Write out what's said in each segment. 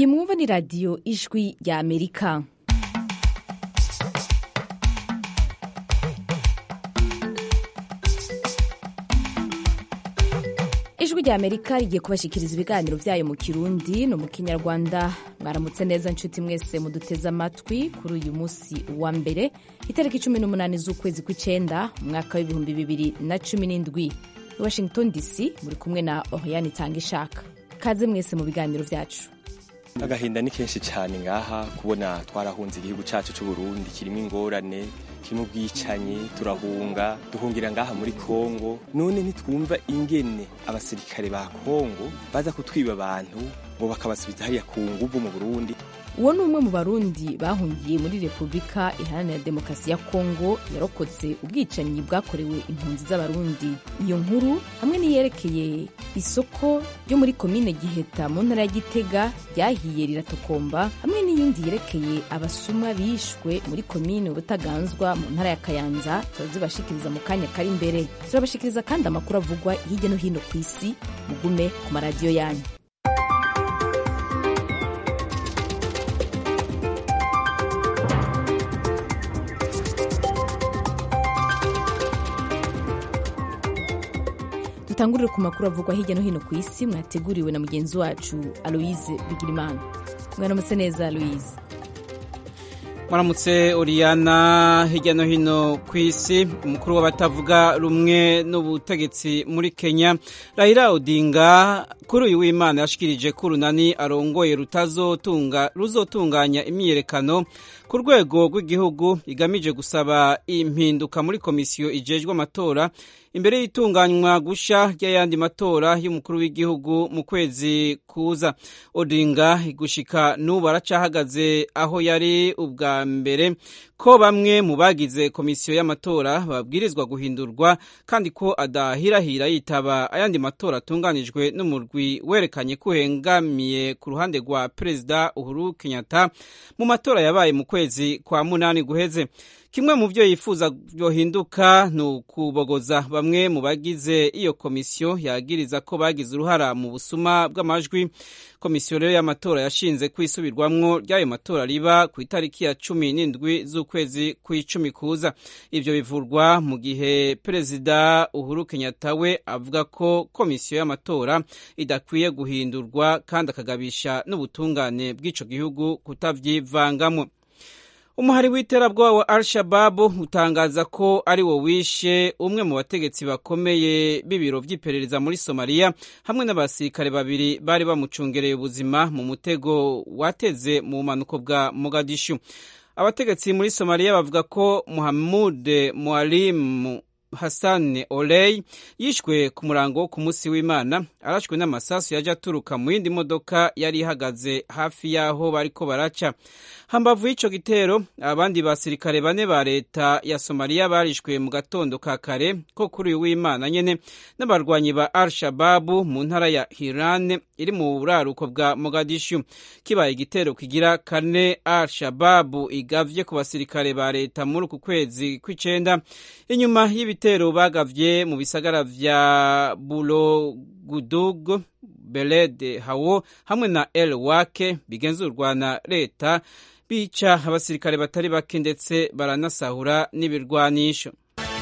iyi mwumva ni radiyo ijwi rya amerika ijwi rya amerika rigiye kubashyikiriza ibiganiro byayo mu kirundi no mu kinyarwanda mwaramutse neza nshuti mwese muduteze amatwi kuri uyu munsi wa mbere itariki cumi n'umunani z'ukwezi kw'icyenda umwaka w'ibihumbi bibiri na cumi n'indwi i washington dc muri kumwe na oriane itanga ishaka kaze mwese mu biganiro byacu agahinda ni kenshi cyane ngaha kubona twarahunze igihugu cyacu cy'u Burundi kirimo ingorane kirimo ubwicanyi turahunga duhungira ngaha muri Kongo none ntitwumva ingene abasirikare ba Kongo baza kutwiba abantu ngo bakabasubiza hariya ku nguvu mu Burundi uwo ni umwe mu barundi bahungiye muri repubulika iharanira demokarasi ya kongo yarokotse ubwicanyi bwakorewe impunzi z'abarundi iyo nkuru hamwe n'iyerekeye isoko ryo muri komine giheta mu ntara ya gitega ryahiye riratokomba hamwe n'iyindi yerekeye abasuma bishwe muri komine ubutaganzwa mu ntara ya kayanza turazibashikiriza mu kanya kari imbere turabashikiriza kandi amakuru avugwa hirya no hino ku isi mugume ku maradiyo yanyu dutangurire ku makuru avugwa hirya no hino ku isi mwateguriwe na mugenzi wacu aloise bigirimana mwaramutse neza aloise mwaramutse oriyana hirya no hino ku isi umukuru w'abatavuga rumwe n'ubutegetsi muri kenya rahira odinga kuri uyu w'imana yashikirije ko urunani arongoye ruzotunganya imyiyerekano ku rwego rw'igihugu igamije gusaba impinduka muri komisiyo ijejwe amatora imbere y'itunganywa gusha ry'ayandi matora y'umukuru w'igihugu mu kwezi kuza odinga gushika n'ubu aracahagaze aho yari ubwa mbere ko bamwe mu bagize komisiyo y'amatora babwirizwa guhindurwa kandi ko adahirahira yitaba ayandi matora atunganijwe n'umurwi werekanye ko uhengamiye ku ruhande rwa perezida uhuru kenyatta mu matora yabaye mu kwezi kwa munani guheze kimwe mu byo yifuza byohinduka ni ukubogoza bamwe mu bagize iyo komisiyo yagiriza ko bagize uruhara mu busuma bw'amajwi komisiyo rero y'amatora yashinze kwisubirwamwo ry'ayo matora riba ku itariki ya cumi n'indwi z'ukwezi kw'icumi kuza ibyo bivurwa mu gihe perezida uhuru kenyatta we avuga ko komisiyo y'amatora idakwiye guhindurwa kandi akagabisha n'ubutungane bw'ico gihugu kutavyivangamo umuhari w'iterabwoba wa al-shababu utangaza ko ari wo wishe umwe mu bategetsi bakomeye b'ibiro by'iperereza muri somaliya hamwe n'abasirikare babiri bari bamucungereye ubuzima mu mutego wateze mu bumanuko bwa mogadishu abategetsi muri somaliya bavuga ko muhamud mwalimu Hassan Oley yishwe ku murango wo ku munsi w'Imana arashwe n'amasasu yaje aturuka mu yindi modoka yari ihagaze hafi y'aho bariko baraca hambavu y'ico gitero abandi basirikare bane ba leta ya Somalia barishwe mu gatondo ka kare ko kuri uyu w'Imana nyene n'abarwanyi ba Al-Shabaab mu ntara ya Hiran iri mu buraruko bwa Mogadishu kibaye igitero kigira kane Al-Shabaab igavye ku basirikare ba leta muri uku kwezi kw'icenda inyuma y'ibi ibitero bagavye mu bisagara vya Bulogudug, Beled Hawo hamwe na El Wake bigenzurwa na leta bica abasirikare batari bake ndetse baranasahura n'ibirwanisho.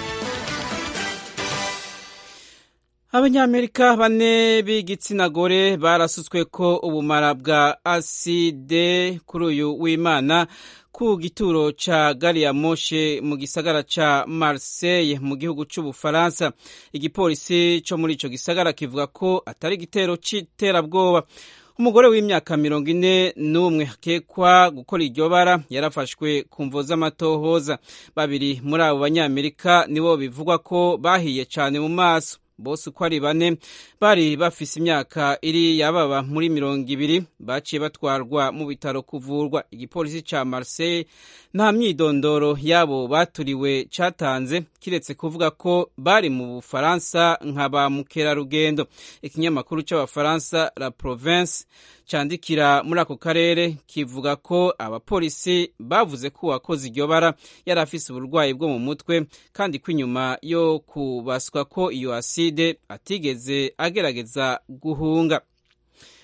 abanyamerika bane b'igitsina gore barasutswe ko ubumara bwa aside kuri uyu w'imana ku gituro ca gari ya moshe mu gisagara ca Marseille mu gihugu c'Ubufaransa igipolisi co muri ico gisagara kivuga ko atari igitero c'iterabwoba umugore w'imyaka mirongo ine n'umwe akekwa gukora iryo bara yarafashwe ku mvo z'amatohoza babiri muri abo banyamerika nibo bivugwa ko bahiye cane mu maso bose uko ari bane bari bafise imyaka iri yababa muri mirongo ibiri baciye batwarwa mu bitaro kuvurwa igipolisi ca Marseille nta myidondoro yabo baturiwe catanze kiretse kuvuga ko bari mu Bufaransa nka ba mukerarugendo ikinyamakuru c'abafaransa La Province candikira muri ako karere kivuga ko abapolisi bavuze ko uwakoze iryo bara yari afise uburwayi bwo mu mutwe kandi ko inyuma yo kubaswa ko iyo aside atigeze agerageza guhunga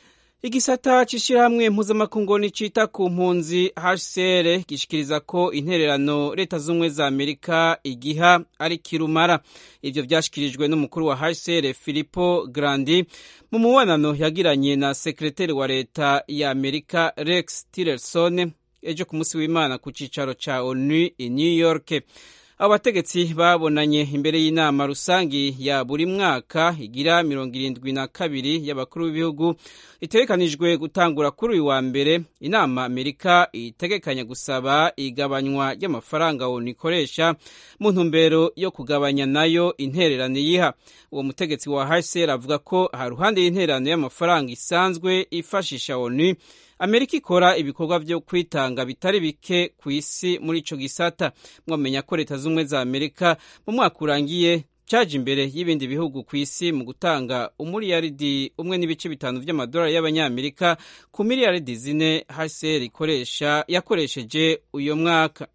igisata c'ishirahamwe mpuzamakungu nicita ku mpunzi HCR gishikiriza ko intererano leta z'ubumwe za Amerika igiha ari kirumara ivyo vyashikirijwe n'umukuru wa HCR Filippo Grandi mu mubonano yagiranye na sekreteri wa leta ya Amerika Rex Tillerson ejo ku munsi w'Imana ku cicaro ca ONU i New York abo bategetsi babonanye imbere y'inama rusangi ya buri mwaka igira mirongo irindwi na kabiri y'abakuru b'ibihugu itegekanijwe gutangura kuri uyu wa mbere inama amerika itegekanya gusaba igabanywa ry'amafaranga onu ikoresha mu ntumbero yo kugabanya nayo intererano yiha uwo mutegetsi wa hcr avuga ko haruhande y'intererano y'amafaranga isanzwe ifashisha onu amerika ikora ibikorwa byo kwitanga bitari bike ku isi muri ico gisata mwamenya ko leta z'ubumwe za amerika mu mwaka urangiye caje imbere y'ibindi bihugu ku isi mu gutanga umuriyaridi umwe n'ibice bitanu vy'amadolari y'abanyamerika ku miliyaridi zine hcr ikoresha yakoresheje uyo mwaka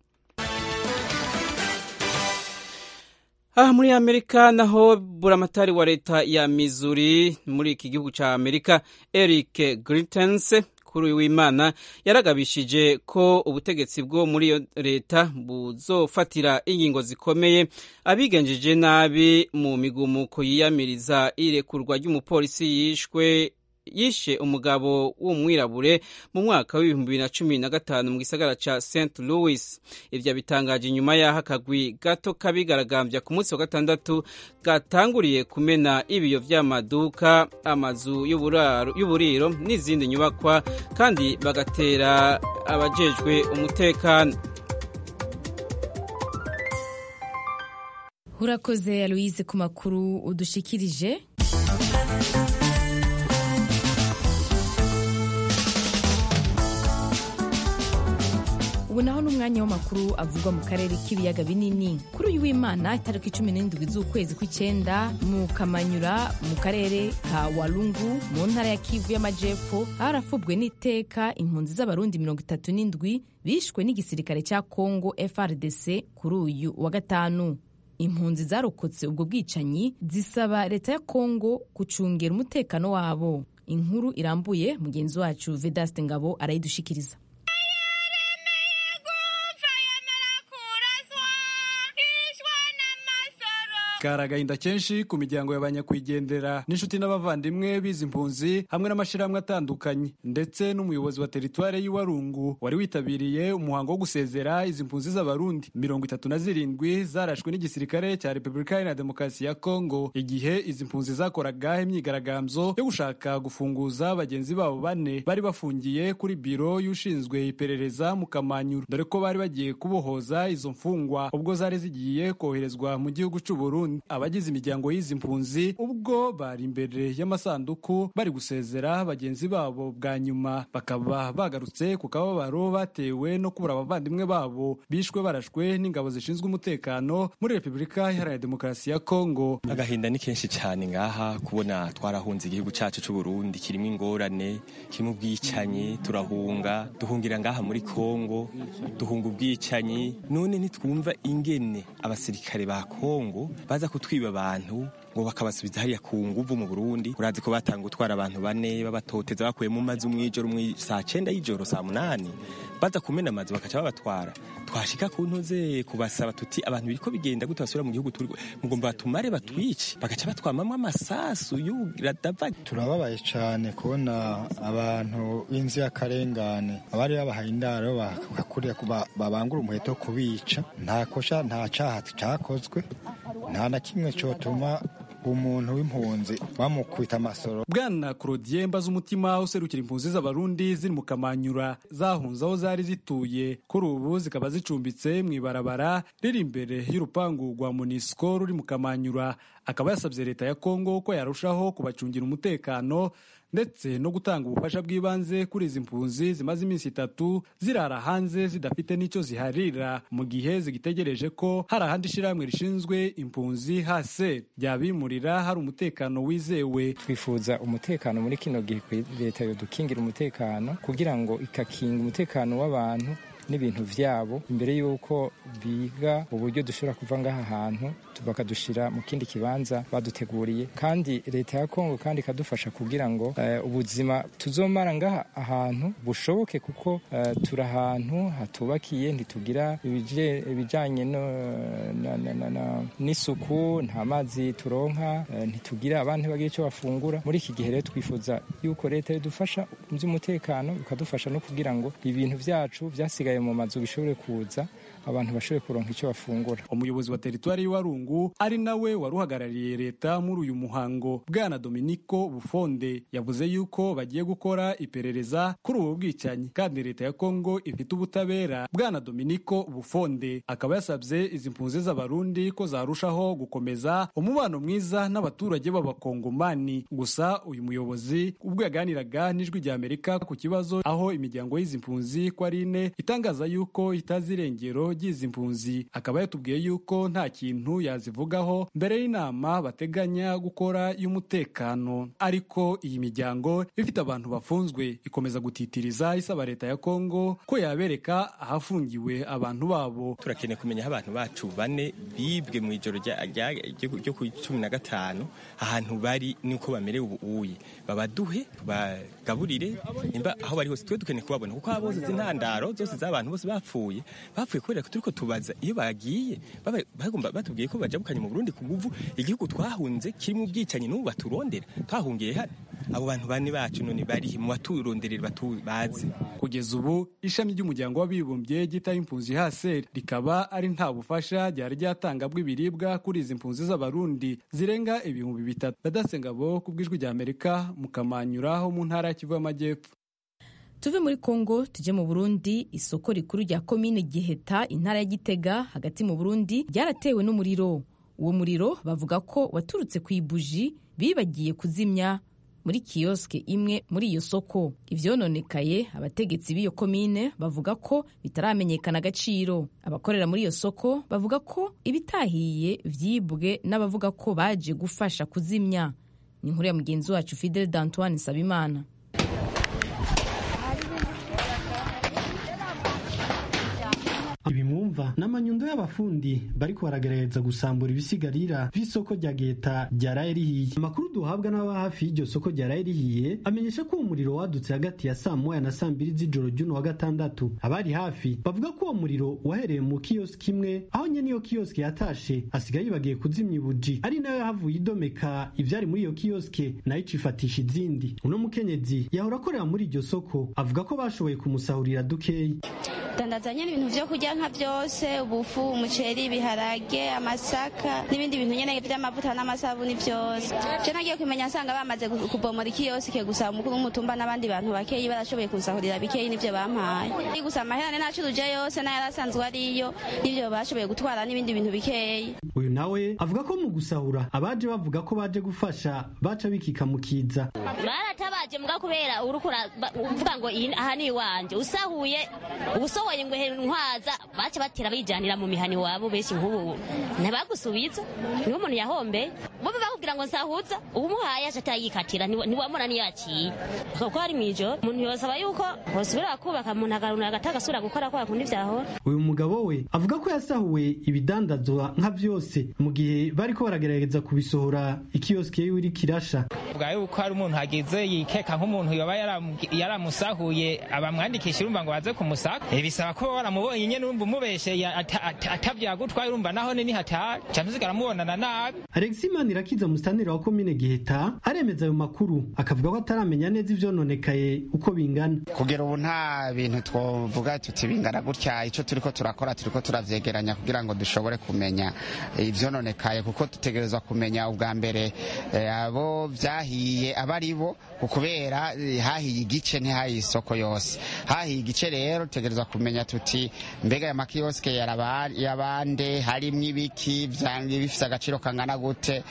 aha muri amerika naho buramatari wa leta ya missouri muri iki gihugu ca amerika eric gritens kuri uyu w'imana yaragabishije ko ubutegetsi bwo muri iyo leta buzofatira ingingo zikomeye abigenjeje nabi mu migumuko yiyamiriza irekurwa ry'umupolisi yishwe yishe umugabo w'umwirabure mu mwaka w'ibihumbi bibiri na cumi na gatanu mu gisagara ca st louis ivyo bitangaje inyuma y'aho akagwi gato kabigaragambya ku munsi wa gatandatu gatanguriye kumena ibiyo vy'amaduka amazu y'uburiro n'izindi nyubakwa kandi bagatera abajejwe umutekano urakoze aloise ku makuru udushikirije ubu naho n'umwanya w'amakuru avugwa mu karere k'ibiyaga binini kuri uyu w'imana itariki cumi n'indwi z'ukwezi kw'icyenda mu kamanyura mu karere ka walungu mu ntara ya kivu y'amajepfo harafubwe n'iteka impunzi z'abarundi mirongo itatu n'indwi bishwe n'igisirikare cya congo frdc kuri uyu wa gatanu impunzi zarokotse ubwo bwicanyi zisaba leta ya congo gucungera umutekano wabo inkuru irambuye mugenzi wacu vedaste ngabo arayidushikiriza kari agahinda kenshi ku miryango y'abanyakwigendera n'inshuti n'abavandimwe bizi impunzi hamwe n'amashyirahamwe atandukanye ndetse n'umuyobozi wa teritware y'Iwarungu wari witabiriye umuhango wo gusezera izi mpunzi z'abarundi mirongo itatu na zirindwi zarashwe n'igisirikare cya repubulika iharanira demokarasi ya kongo igihe izi mpunzi zakoraga imyigaragambyo yo gushaka gufunguza bagenzi babo bane bari bafungiye kuri biro y'ushinzwe iperereza mu kamanyuro dore ko bari bagiye kubohoza izo mfungwa ubwo zari zigiye koherezwa mu gihugu cy'u Burundi abagize imiryango y'izi mpunzi ubwo bari imbere y'amasanduku bari gusezera bagenzi babo bwa nyuma bakaba bagarutse ku kababaro batewe no kubura abavandimwe babo bishwe barashwe n'ingabo zishinzwe umutekano muri repubulika iharanira demokarasi ya kongo agahinda ni kenshi cyane ngaha kubona twarahunze igihugu cyacu cy'u Burundi kirimo ingorane kirimo ubwicanyi turahunga duhungira ngaha muri kongo duhunga ubwicanyi none ntitwumva ingene abasirikare ba kongo baza kutwiba abantu ngo bakabasubiza hariya ku nguvu mu Burundi urazi ko batanga gutwara abantu bane babatoteza bakuye mu mazi umwijoro umwi saa cenda y'ijoro saa munani baza kumena amazi bakaca babatwara twashika ku ntuze kubasaba tuti abantu biriko bigenda gute basubira mu gihugu turi mugomba batumare batwice bagaca batwamamwo amasasu y'uradava turababaye cyane kubona abantu b'inzirakarengane abari babahaye indaro bakakurira babangura umuheto kubica nta kosha nta caha cakozwe nta na kimwe cotuma umuntu w'impunzi bamukubita amasoro bwana claudien mbazumutima userukira impunzi z'abarundi ziri mu kamanyura zahunze aho zari zituye kuri ubu zikaba zicumbitse mu ibarabara riri imbere y'urupangu rwa munisiko ruri mu kamanyura akaba yasabye leta ya kongo ko yarushaho kubacungira umutekano ndetse no gutanga ubufasha bw'ibanze kuri izi mpunzi zimaze iminsi itatu zirara hanze zidafite n'icyo ziharira mu gihe zigitegereje ko hari ahandi ishyirahamwe rishinzwe impunzi hase ryabimurira hari umutekano wizewe twifuza umutekano muri kino gihe leta yodukingira umutekano kugira ngo ikakinga umutekano w'abantu n'ibintu vyabo imbere y'uko biga uburyo dushobora kuva ngaha hantu bakadushira mu kindi kibanza baduteguriye kandi leta ya kongo kandi ikadufasha kugira ngo uh, ubuzima tuzomara ngaha ahantu bushoboke kuko uh, turi ahantu hatubakiye ntitugira ibijanye n'isuku nta mazi turonka uh, ntitugira abantu bagira icyo bafungura muri iki gihe rero twifuza yuko leta idufasha mu by'umutekano ikadufasha no kugira ngo ibintu byacu byasigaye mu mazu bishobore kuza abantu bashobore kuronka icyo bafungura umuyobozi wa teritwari y'Iwarungu ari nawe wari uhagarariye leta muri uyu muhango bwana Dominico Bufonde yavuze yuko bagiye gukora iperereza kuri ubu bwicanyi kandi leta ya Kongo ifite ubutabera bwana Dominico Bufonde akaba yasabye izi mpunzi z'abarundi ko zarushaho gukomeza umubano mwiza n'abaturage b'abakongomani gusa uyu muyobozi ubwo yaganiraga n'ijwi rya Amerika ku kibazo aho imiryango y'izi mpunzi ko ari ine itangaza yuko itazi irengero ry'izi mpunzi akaba yatubwiye yuko nta kintu yazivugaho mbere y'inama bateganya gukora y'umutekano ariko iyi miryango ifite abantu bafunzwe ikomeza gutitiriza isaba leta ya Kongo ko yabereka ahafungiwe abantu babo turakeneye kumenya aho abantu bacu bane bibwe mu ijoro ryo ku cumi na gatanu ahantu bari nuko bamerewe ubuye babaduhe bagaburire nimba aho bari hose twe dukeneye kubabona kuko abo bose z'intandaro zose z'abantu bose bapfuye bapfuye kubera ko turiko tubaza iyo bagiye bagomba batubwiye ko bajabukanye mu Burundi ku nguvu igihugu twahunze kirimo ubwicanyi n'ubu baturondera twahungiye hano abo bantu bane bacu none bari mu baturonderera batubazi kugeza ubu ishami ry'umuryango w'abibumbye gita impunzi haseri rikaba ari nta bufasha ryari ryatanga bw'ibiribwa kuri izi mpunzi z'abarundi zirenga ibihumbi bitatu badasengabo ku bw'ijwi rya Amerika mukamanyura ho mu ntara ya Kivu y'Amajyepfo tuve muri kongo tujye mu burundi isoko rikuru rya komine giheta intara ya gitega hagati mu burundi ryaratewe n'umuriro uwo muriro bavuga ko waturutse ku ibuji bibagiye kuzimya muri kiyosike imwe muri iyo soko ivyononekaye abategetsi b'iyo komine bavuga ko bitaramenyekana agaciro abakorera muri iyo soko bavuga ko ibitahiye vyibwe n'abavuga ko baje gufasha kuzimya ni inkuru ya mugenzi wacu fidel d'antoine nsabimana ibi mwumva ni amanyundo y'abafundi bariko baragerageza gusambura ibisigarira vy'isoko rya geta ryaraye rihiye amakuru duhabwa n'ababa hafi y'iryo soko ryaraye rihiye amenyesha ko uwo muriro wadutse hagati ya saa moya na saa mbiri z'ijoro ry'uno wa gatandatu abari hafi bavuga ko uwo muriro wahereye mu kiyosiki imwe aho nyene iyo kiyosiki yatashe asigaye yibagiye kuzimya ibuji ari nayo yahavuye idomeka ivyari muri iyo kiyosike nayo icifatisha izindi uno mukenyezi yahora akorera muri iryo soko avuga ko bashoboye kumusahurira dukeyi dandazanye ibintu vyo kurya nka vyose ubufu umuceri ibiharage amasaka n'ibindi bintu nyene vy'amavuta n'amasabuni vyose je nagiye kumenya nsanga bamaze kubomora ikiyosike gusa umukuru w'umutumba n'abandi bantu bakeyi barashoboye kunsahurira bikeyi n'ivyo bampaye gusa amaherane nacuruje yose n'ayarasanzwe ariyo n'ivyo bashoboye gutwara n'ibindi bintu bikeyi uyu nawe avuga ko mu gusahura abaje bavuga ko baje gufasha baca bikika mu kiza baratabaje mbwa kubera uriko uvuga ngo aha ni iwanje usahuye usohoye ngo ntwaza baca batera bijanira mu mihani wabo benshi nk'ubu ntabagusubiza niwo umuntu yahombe bo bakubwira ngo nsahuza uwumuhaye aje atayikatira ntiwamura niyaciye kuko hari mw'ijoro umuntu yosaba yuko bosubira kubaka umuntu agaruna agatagasubira gukora kwa kundi vyahora uyu mugabo we avuga ko yasahuwe ibidandazwa nka vyose mu gihe bariko baragerageza kubisohora ikiyosike yiwe iri kirasha bwa yuko hari umuntu hagize yikeka nk'umuntu yoba yaramusahuye abamwandikisha urumva ngo baze kumusaka bisaba ko waramubonye nyene urumva umubesheye atavyagutwaye urumva naho ni hatari canke usigara mubonana nabi Alexis Manirakiza mustanira wa komine Giheta aremeza ayo makuru akavuga ko ataramenya neza ivyononekaye uko bingana kugera ubu nta bintu twovuga tuti bingana gutya ico turiko turakora turiko turavyegeranya kugira ngo dushobore kumenya ivyononekaye kuko dutegerezwa kumenya ubwa mbere abo vyahiye aba ari bo kubera hahiye igice ntihahiye isoko yose hahiye igice rero dutegerezwa kumenya tuti mbega aya makiyosike yabande harimwo ibiki bifise agaciro kangana gute ico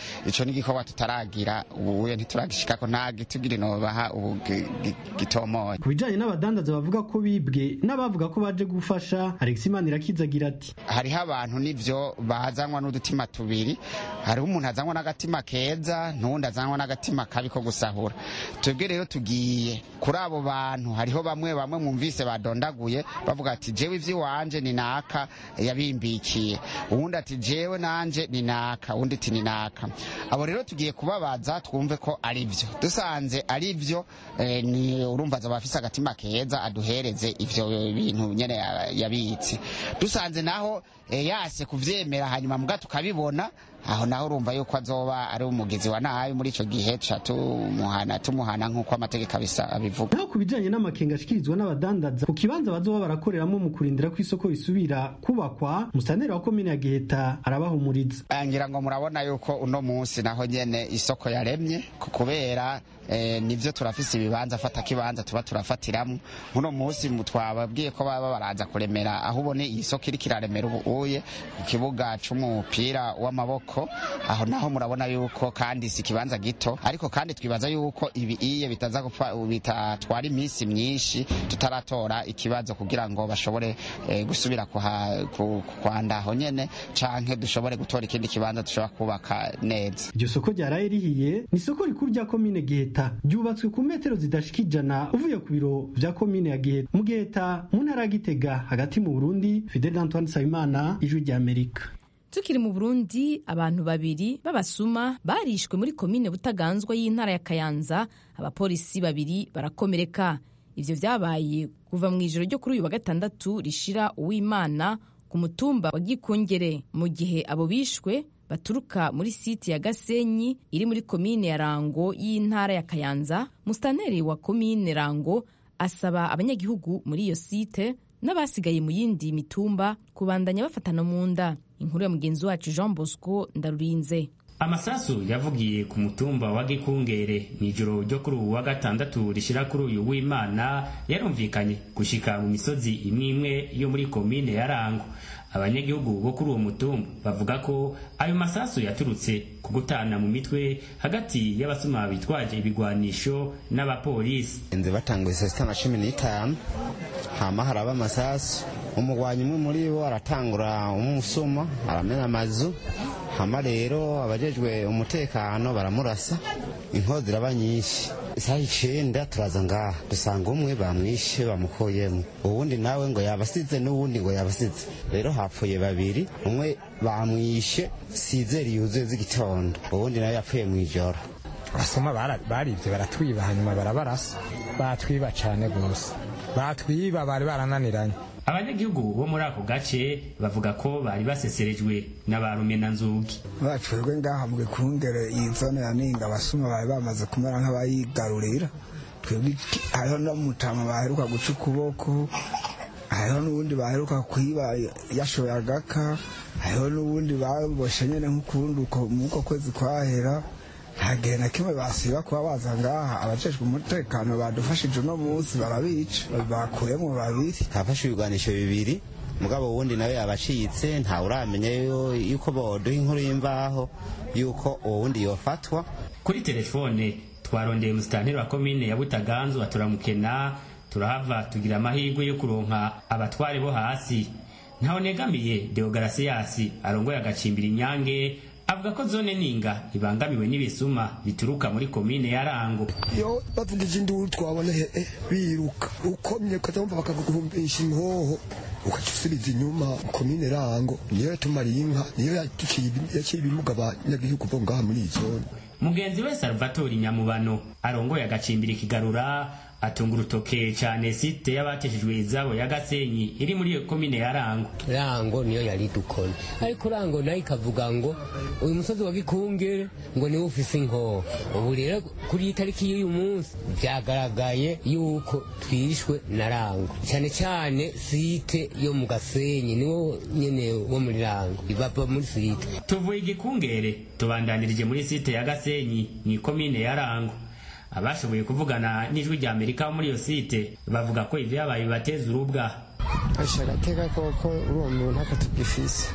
n'igikorwa tutaragira ubuye ntituragishikako nta gitugiri nobaha ubu gi- gi- gitomoye ku bijanye n'abadandaza bavuga ko bibwe n'abavuga ko baje gufasha Alex Manirakiza agira ati hariho abantu nivyo bazanwa n'udutima tubiri hariho umuntu azanwa n'agatima keza n'uwundi azanwa n'agatima kabi ko gusahura twebwe rero tugiye kuri abo bantu hariho bamwe bamwe mwumvise badondaguye bavuga ati jewe ivy'iwanje ni naka yabimbikiye uwundi ati jewe nanje ni naka uwundi ati ni naka abo rero tugiye kubabaza twumve ko ari vyo dusanze ari vyo eh, ni urumva azoba afise agatima keza aduhereze ivyo bintu nyene ya- yabitse dusanze naho eh, yase kuvyemera hanyuma mbwa tukabibona aho naho urumva yuko azoba ari umugizi wa nabi muri ico gihe ca tumuhana tumuhana nk'uko amategeko abisa abivuga naho ku bijanye n'amakenga ashikirizwa n'abadandaza ku kibanza bazoba barakoreramo mu kurindira ko isoko risubira kubakwa musaneri wa komine ya giheta arabahumuriza ngira ngo murabona yuko uno munsi naho nyene isoko yaremye ku- kubera eh, nivyo turafise ibibanza fata kibanza tuba turafatiramwo uno munsi mu- twababwiye ko baba baraza kuremera aho ubone iyi soko iriko iraremera ubu uye ku kibuga c'umupira w'amaboko aho naho murabona yuko kandi si ikibanza gito ariko kandi twibaza yuko ibi iye bitaza gupfa bitatwara iminsi myinshi tutaratora ikibazo kugira ngo bashobore eh, gusubira kuha- ku- kwanda aho nyene canke dushobore gutora ikindi kibanza dushobora kubaka neza iryo soko ryaraye rihiye ni isoko rikuru rya komine giheta ryubatswe ku metero zidashika ijana uvuye ku biro vya komine ya giheta mu giheta mu ntara ya gitega hagati mu burundi fidel antoine nsabimana ijwi rya amerika tukiri mu burundi abantu babiri b'abasuma barishwe muri komine butaganzwa y'intara ya kayanza abapolisi babiri barakomereka ivyo vyabaye kuva mu ijoro ryo kuri uyu wa gatandatu rishira uwimana ku mutumba wa gikungere mu gihe abo bishwe baturuka muri siti ya gasenyi iri muri komine ya rango y'intara ya kayanza mustaneri wa komine rango asaba abanyagihugu muri iyo site n'abasigaye mu yindi mitumba kubandanya bafatana mu nda inkuru ya mugenzi wacu jean bosco ndarurinze amasasu yavugiye ku mutumba wa gikungere mw'ijoro ryo kuri uwu wa gatandatu rishira kuri uyu w'imana yarumvikanye gushika mu misozi imwe imwe yo muri komine ya rango abanyagihugu bo kuri uwo mutumba bavuga ko ayo masasu yaturutse ku gutana mu mitwe hagati y'abasuma bitwaje ibigwanisho n'abapolisi inzu batanguye saa sita na cumi n'itanu hama haraba amasasu umugwanyi umwe muri bo aratangura umusuma aramena amazu hama rero abajejwe umutekano baramurasa inkozi ziraba nyinshi isaha icenda turaza ngaha dusanga umwe bamwishe bamukuyemo uwundi nawe ngo yabasize n'uwundi ngo yabasize rero hapfuye babiri umwe bamwishe sizeri yuzuye z'igitondo uwundi nawe yapfuye mw'ijoro abasoma bara- baribye baratwiba hanyuma barabarasa batwiba cane gose batwiba bari barananiranye abanyagihugu bo muri ako gace bavuga ko bari baseserejwe na ba rumenanzugi bacurwe ngaha mu gikungere iyi zone ya ninga abasuma bari bamaze kumera nk'abayigarurira twebwe iki- hariho no mutama baheruka guca ukuboko hariho n'ubundi baheruka kwiba yashoye agaka hariho n'ubundi baboshe nyene nk'ukundi uko muko kwezi kwahera nta gihe na kimwe basiba kuba baza ngaha abajejwe umutekano badufashije uno munsi barabica bakuyemo babiri hafashe ibigwanisho bibiri mugabo wundi nawe yabacitse ntawe uramenya yo- yuko boduha inkuru y'imvaho yuko uwo wundi yofatwa kuri telefone twarondeye musitanteri wa komine ya butaganzu turamukena turahava tugira amahirwe yo kuronka abatware bo hasi ntaho negamiye deogarasiyasi arongoye agacimbira inyange avuga ko zone ninga ibangamiwe n'ibisuma bituruka muri komine ya rango iyo bavugije induru twabona he eh, biruka ukomye ukazamva bakaguhumbisha imhoho ukaca usubiza inyuma komine rango niyo yatumariye inka niyo yaciye yaciye ibimuga abanyagihugu bo ngaha muri iyi zone mugenzi we salvatori nyamubano arongoye agacimbira ikigarura atunga urutoke cyane site y'abateshejwe izabo ya gasenyi iri muri iyo komine ya rango rango niyo yari dukona ariko rango nayo ikavuga ngo uyu musozi wa gikungere ngo niwe ufise inkoho ubu rero kuri iyi tariki y'uyu munsi byagaragaye yuko twishwe na rango cyane cyane site yo mu gasenyi niwo nyene wo muri rango bava muri site tuvuye igikungere tubandanirije muri site ya gasenyi mu ikomine ya rango abashoboye kuvugana n'ijwi rya amerika wo muri iyo site bavuga ko ibyabaye bibateza urubwa asha agateka koko uri uwo muntu ntakatugifise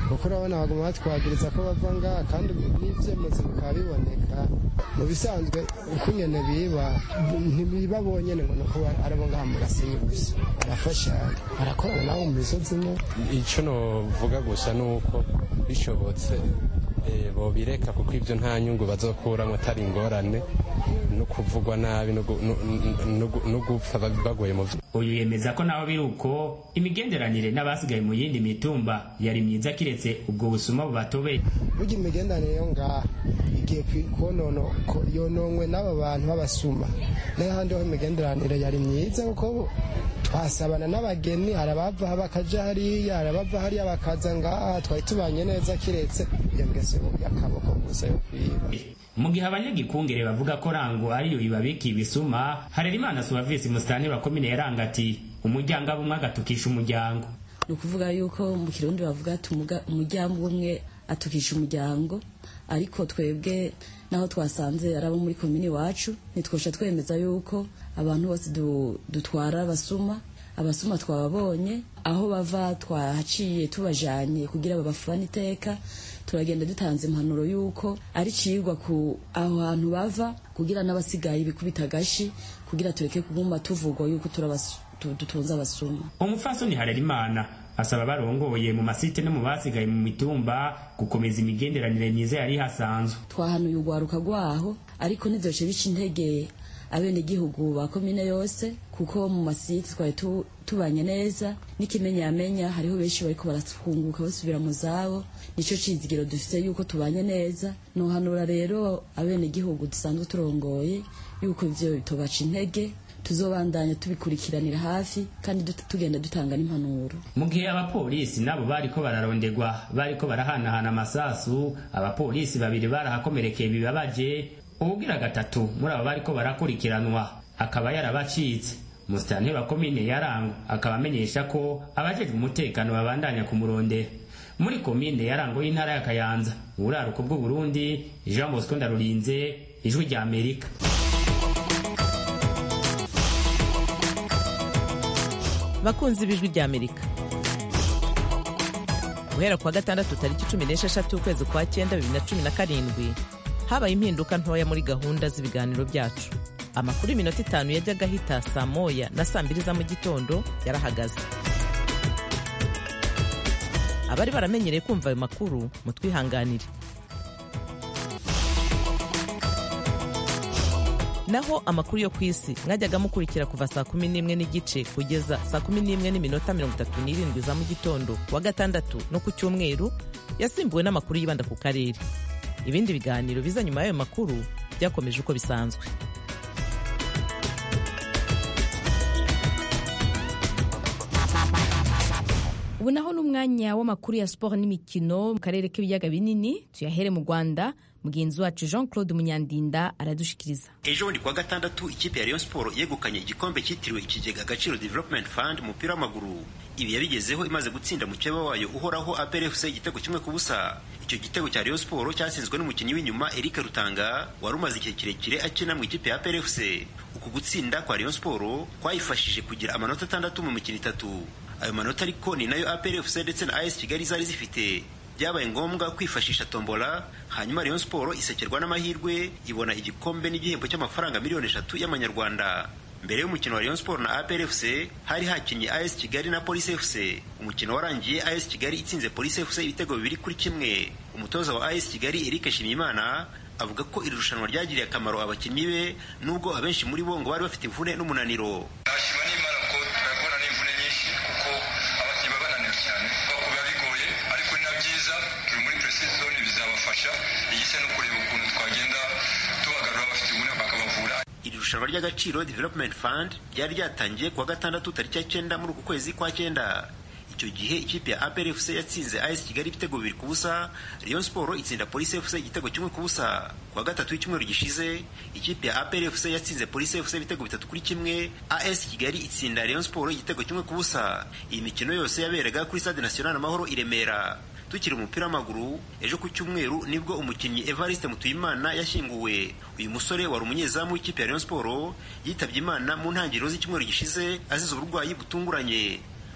kuko urabona baguma batwagiriza ko bava ngaha kandi n'ibyemezo bikaba biboneka mu bisanzwe uko nyene biba ntibiba bonyene ngo nuko aribo ngaha mu gasenyi gusa barafashanya barakorana nabo mu misozi imwe icyo novuga gusa ni uko bishobotse bobireka kuko ibyo nta nyungu bazokuramo atari ingorane no kuvugwa nabi no gupfa bagoye mu uyu yemeza ko naho biri uko imigenderanire n'abasigaye mu yindi mitumba yari myiza kiretse ubwo busuma bubatobeye burya imigenderanire yo ngaha igiye konono yononwe n'aba bantu b'abasuma n'ahandi ho imigenderanire yari myiza kuko twasabana n'abageni hari abava bakaja hariya hari abava hariya bakaza ngaha twari tubanye neza kiretse iyo ngeso y'akaboko gusa yo kwiba mu gihe abanyagikungere bavuga ko rango ariyo ibabikiye ibisuma harerimana suwavisi musitani wa komine yaranga ati umuryango abumwe agatukisha umuryango ni ukuvuga yuko mu kirundi bavuga ati umuryango umwe atukisha umuryango ariko twebwe naho twasanze ari abo muri komini iwacu ntitwosha twemeza yuko abantu bose dutwara abasuma abasuma twababonye aho bava twahaciye tubajanye kugira babafane iteka turagenda dutanze impanuro y'uko ari cigwa ku aho hantu bava kugira n'abasigaye bikubita agashi kugira tureke kuguma tuvugwa yuko dutunze abasuma umupfasoni harerimana asaba barongoye mu masite no mu basigaye mu mitumba gukomeza imigenderanire myiza yari hasanzwe twahanuye urwaruka rwaho ariko ntizoce bica intege abenegihugu ba komine yose kuko mu masite twari tubanye neza n'ikimenyamenya hariho benshi bariko barafunguka basubira mu zabo nico cizigiro dufise yuko tubanye neza nohanura rero abenegihugu dusanzwe turongoye yuko ivyo bitobaca intege tuzobandanya tubikurikiranira hafi kandi tugenda dutanga n'impanuro mu gihe abapolisi nabo bariko bararondegwa bariko barahanahana amasasu abapolisi babiri barahakomerekeye bibabaje ubugira gatatu muri abo bariko barakurikiranwa akaba yarabacitse musitani wa komine yarango akaba amenyesha ko abajejwe umutekano babandanya kumurondera muri komine yarango y'intara ya kayanza uburaruko bw'uburundi jean bosco ndarurinze ijwi rya amerika bakunzi b'ijwi rya amerika guhera kuwa gatandatu tariki cumi n'esheshatu ukwezi kwa cyenda bibiri na cumi na karindwi habaye impinduka ntoya muri gahunda z'ibiganiro byacu amakuru y'iminota itanu yajyaga ahita saa moya na saa mbiri za mu gitondo yarahagaze abari baramenyereye kumva ayo makuru mutwihanganire naho amakuru yo ku isi mwajyaga mukurikira kuva saa kumi n'imwe n'igice kugeza saa kumi n'imwe n'iminota mirongo itatu n'irindwi za mu gitondo kuwa gatandatu no ku cyumweru yasimbuwe n'amakuru yibanda ku karere ibindi biganiro biza nyuma y'ayo makuru byakomeje uko bisanzwe ubu naho n'umwanya w'amakuru ya siporo n'imikino mu karere k'ibiyaga binini tuyahere mu rwanda mugenzi wacu jean claude munyandinda aradushikiriza ejo bundi kuwa gatandatu ikipe ya rayon siporo yegukanye igikombe cyitiriwe ikigega agaciro development fund umupira w'amaguru ibi yabigezeho imaze gutsinda mukeba wayo uhoraho APRFC igitego kimwe ku busa icyo gitego cya Rayon Sport cyatsinzwe n'umukinnyi w'inyuma Eric Rutanga wari umaze igihe kirekire akina mu ikipe ya APRFC uku gutsinda kwa Rayon Sport kwayifashije kugira amanota atandatu mu mikino itatu ayo manota ariko ni nayo APRFC ndetse na AS Kigali zari zifite byabaye ngombwa kwifashisha tombola hanyuma Rayon Sport isekerwa n'amahirwe ibona igikombe n'igihembo cy'amafaranga miliyoni eshatu y'amanyarwanda mbere y'umukino wa Rayon Sport na APR FC hari hakinnye AS Kigali na Police FC umukino warangiye AS Kigali itsinze Police FC ibitego bibiri kuri kimwe umutoza wa AS Kigali Eric Shimimana avuga ko iri rushanwa ryagiriye akamaro abakinnyi be nubwo abenshi muri bo ngo bari bafite imvune n'umunaniro nashima n'imana ko turabona n'imvune nyinshi kuko abakinnyi baba bananiwe cyane biba bigoye ariko ni na byiza turi muri precision bizabafasha igisa no kureba ukuntu twagenda tubagarura abafite imvune bakabavura iri rushanwa ry'agaciro development fund ryari ryatangiye kuwa gatandatu tariki ya cyenda muri uku kwezi kwa cyenda icyo gihe ikipe ya APR FC yatsinze AS Kigali ibitego bibiri ku busa Rayon Sport itsinda Police FC igitego kimwe ku busa kuwa gatatu w'icyumweru gishize ikipe ya APR FC yatsinze Police FC ibitego bitatu kuri kimwe AS Kigali itsinda Rayon Sport igitego kimwe ku busa iyi mikino yose yaberaga kuri Stade National Amahoro i Remera tukiri umupira w'amaguru ejo ku cyumweru nibwo umukinnyi Evariste Mutuyimana yashyinguwe uyu musore wari umunyezamu w'ikipe ya Rayon Sport yitabye Imana mu ntangiriro z'icyumweru gishize azize uburwayi butunguranye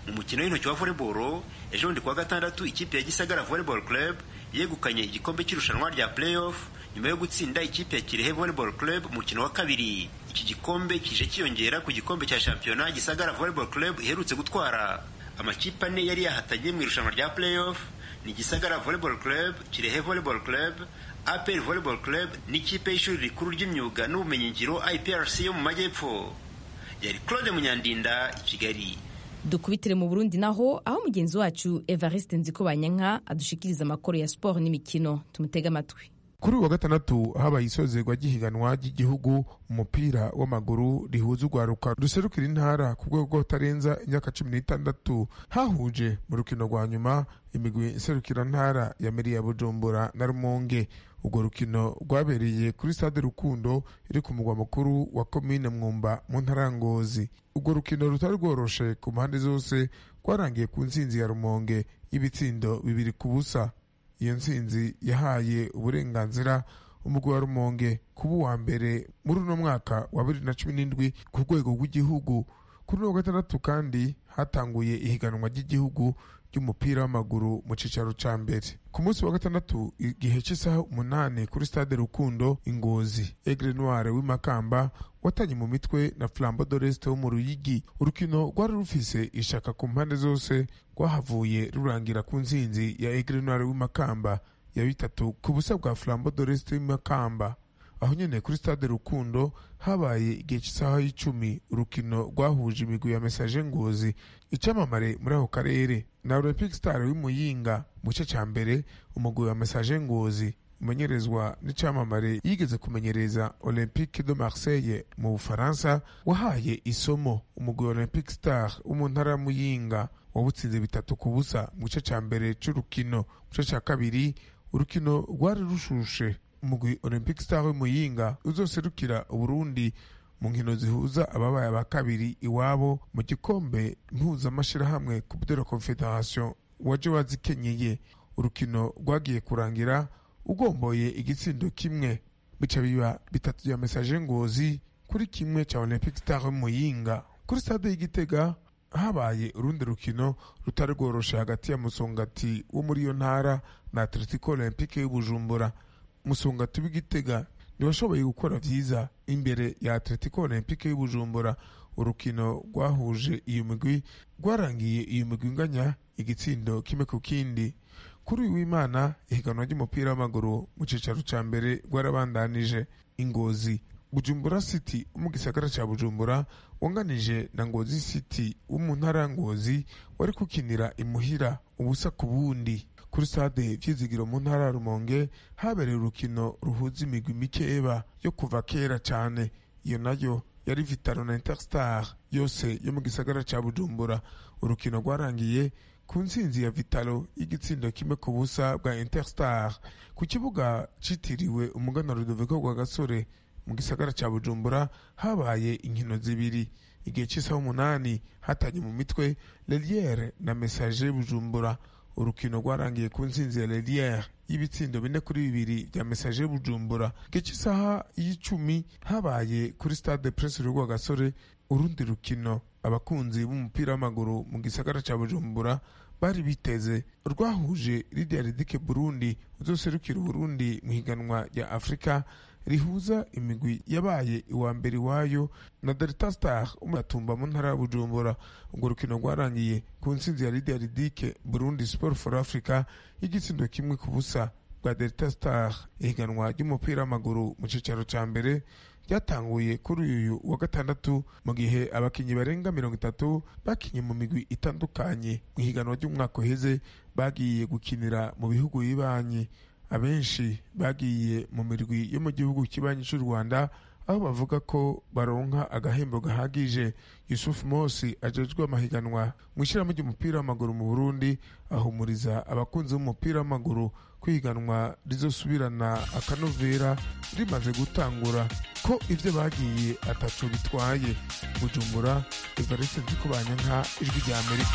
mu mukino w'intoki wa volleyball ejo bundi kuwa gatandatu ikipe ya gisagara volleyball club yegukanye igikombe cy'irushanwa rya playoff nyuma yo gutsinda ikipe ya kirehe volleyball club mu mukino wa kabiri iki gikombe kije kiyongera ku gikombe cya shampiyona gisagara volleyball club iherutse gutwara amakipe ane yari yahatanye mu irushanwa rya playoff ni gisagara volleyball club kirehe volleyball club apr volleyball club n'ikipe y'ishuri rikuru ry'imyuga n'ubumenyingiro iprc yo mu majyepfo yari claude munyandinda i kigali dukubitire mu burundi naho aho mugenzi wacu evariste nzikobanyanka adushikiriza amakuru ya siporo n'imikino tumutege amatwi kuri uwa gatandatu habaye isozerwa ry'ihiganwa ry'igihugu umupira w'amaguru rihuza urwaruka ruserukira intara ku rwego rw'utarenza imyaka cumi n'itandatu hahuje mu rukino rwa nyuma imigwi iserukira ntara ya meri ya bujumbura na rumonge urwo rukino rwabereye kuri stade rukundo iri ku mugwa mukuru wa komine mwumba mu ntara ya ngozi urwo rukino rutari rworoshe ku mpande zose rwarangiye ku ntsinzi ya rumonge y'ibitsindo bibiri ku busa iyo ntsinzi yahaye uburenganzira umugwi wa rumonge kuba uwa mbere muri uno mwaka wa bibiri na cumi n'indwi ku rwego rw'igihugu kuri uno gatandatu kandi hatanguye ihiganwa ry'igihugu ry'umupira w'amaguru mu cyicaro cya mbere ku munsi wa gatandatu igihe cy'isaha umunani kuri stade rukundo ingozi egre noire w'imakamba watanye mu mitwe na flambo doreste wo mu ruyigi urukino rwari rufise ishaka ku mpande zose rwahavuye rurangira ku nsinzi ya egre noire w'imakamba ya bitatu ku busa bwa flambo doreste w'imakamba aho nyene kuri stade rukundo habaye igihe cy'isaha y'icumi urukino rwahuje imigwi ya mesaje ngozi icamamare muri ako karere na olympic star w'imuyinga mu gice ca mbere umugwi wa mesaje ngozi umenyerezwa n'icamamare yigeze kumenyereza olympique de marseille mu bufaransa wahaye isomo umugwi wa olympic star wo mu ntara ya muyinga wawutsinze bitatu ku busa mu gice ca mbere c'urukino mu gice ca kabiri urukino rwari rushushe umugwi olympic star w'imuyinga uzoserukira uburundi mu nkino zihuza ababaye aba kabiri iwabo mu gikombe mpuzamashirahamwe coupe de la confederation waje wazikenyeye urukino rwagiye kurangira ugomboye igitsindo kimwe bica biba bitatu bya mesaje ngozi kuri kimwe cya olympic star w'imuyinga kuri stade y'igitega habaye urundi rukino rutari rworoshe hagati ya musongati wo muri iyo ntara na atletico olympique y'ubujumbura musongati w'igitega ntibashoboye gukora byiza imbere ya atletico olympique y'ubujumbura urukino rwahuje iyo migwi rwarangiye iyo migwi inganya igitsindo kimwe ku kindi kuri uyu w'imana ihiganwa ry'umupira w'amaguru mu cyicaro cya mbere rwarabandanije ingozi bujumbura city wo mu gisagara cya bujumbura wanganije na ngozi city wo mu ntara ya ngozi wari kukinira imuhira ubusa ku bundi kuri stade vyizigiro mu ntara ya rumonge habereye urukino ruhuza imigwi mikeba yo kuva kera cyane iyo nayo yari vitaro na interstar yose yo mu gisagara cya bujumbura urukino rwarangiye ku ntsinzi ya vitalo y'igitsindo kimwe ku busa bwa interstar ku kibuga citiriwe umugana rudoviko rwa gasore mu gisagara cya bujumbura habaye inkino zibiri igihe cy'isaha umunani hatanye mu mitwe leliere na message bujumbura urukino rwarangiye ku ntsinzi ya leliere y'ibitsindo bine kuri bibiri bya message bujumbura igihe cy'isaha y'icumi habaye kuri stade prince rwa gasore urundi rukino abakunzi b'umupira w'amaguru mu gisagara cya bujumbura bari biteze rwahuje lidia ridike burundi uzoserukira uburundi mu higanwa rya afurika rihuza imigwi yabaye iwa mbere iwayo na delta star umuyatumba mu ntara ya bujumbura urwo rukino rwarangiye ku ntsinzi ya lidia ridike burundi sport for africa y'igitsindo kimwe ku busa bwa delta star ihiganwa ry'umupira w'amaguru mu cyicaro cya mbere ryatanguye kuri uyu wa gatandatu mu gihe abakinnyi barenga mirongo itatu bakinye mu migwi itandukanye mu ihiganwa ry'umwaka uheze bagiye gukinira mu bihugu bibanyi abenshi bagiye mu mirwi yo mu gihugu kibanyi cy'u rwanda aho bavuga ko baronka agahembo gahagije yusufu mosi ajejwe amahiganwa mu ishyirahamwe ry'umupira w'amaguru mu burundi ahumuriza abakunzi b'umupira w'amaguru kwiganwa rizosubirana akanovera rimaze gutangura ko ibyo bagiye ataco bitwaye bujumbura evariste nzikubanya nka ijwi rya amerika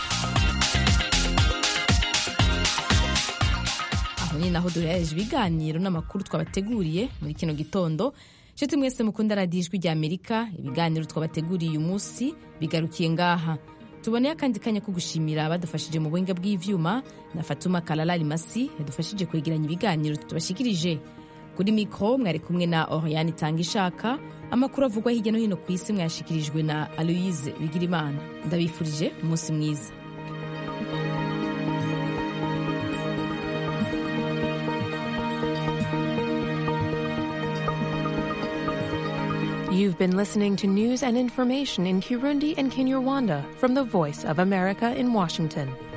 aho ni naho duhereje ibiganiro n'amakuru twabateguriye muri kino gitondo nshuti mwese mukunda radiyo ijwi rya amerika ibiganiro twabateguriye uyu munsi bigarukiye ngaha tuboneye akandi kanya ko gushimira abadufashije mu buhinga bw'ivyuma na fatuma kalala limasi yadufashije kwegeranya ibiganiro tubashikirije kuri mikoro mwari kumwe na oriane itanga ishaka amakuru avugwa hirya no hino ku isi mwayashikirijwe na aloise bigirimana ndabifurije umunsi mwiza You've been listening to news and information in Kirundi and Kinyarwanda from the Voice of America in Washington.